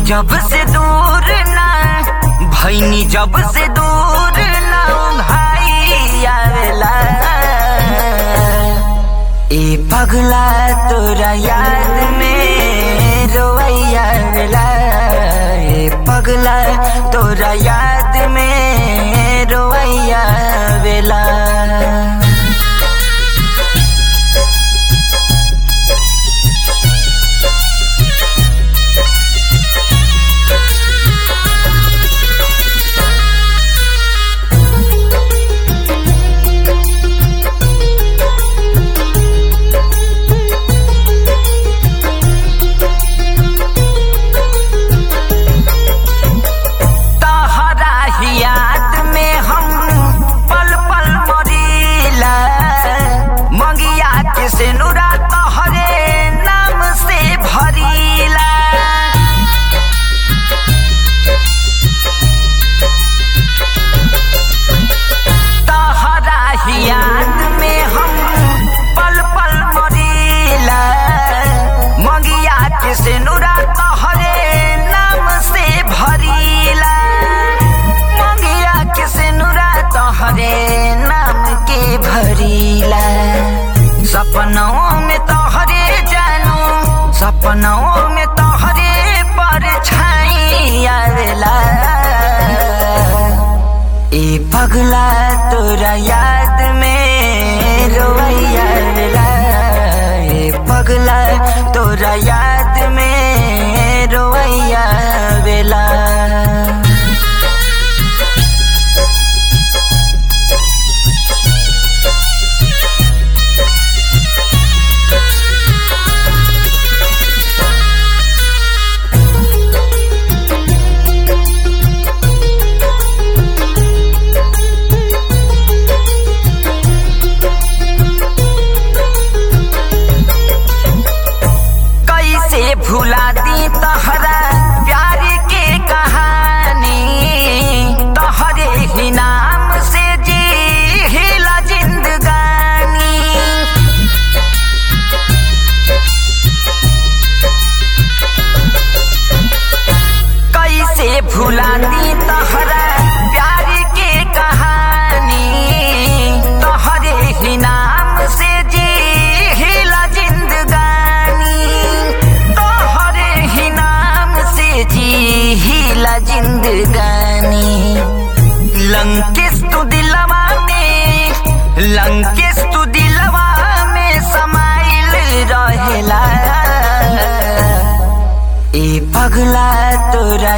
जब से दूर ना भैनी जब से दूर ना भाई आवेला ए पगला तोरा याद में रोवैया आवेला ए पगला तोरा याद में रोवैया आवेला तहरा ही याद में हम पल पल मरीला मंगिया के सिनुरा तोहरे नाम से भरीला तहरा ही याद में हम पल पल मरीला मंगिया के सिनुरा तोहरे नाम से भरीला मंगिया के सिनुरा तोहरे नाम के भरीला सपनों में तोहरे जानू सपनों में तोहरे पर छाई आवेला ए पगला तोरा याद में रोवैया आवेला ए पगला तोरा याद में रोवैया आवेला कैसे भुला दी तहरा प्यार के कहानी तोहरे ही नाम से जी हिला जिंदगानी कैसे भुला दी तहरा प्यार के कहानी तोहरे ही नाम से जी हिला जिंदगानी तोहरे ही नाम से जी हिला जिंदगानी लंकेश तू दिलवा में लंकेश तू दिलवा में समाइल रहेला ए पगला तोरा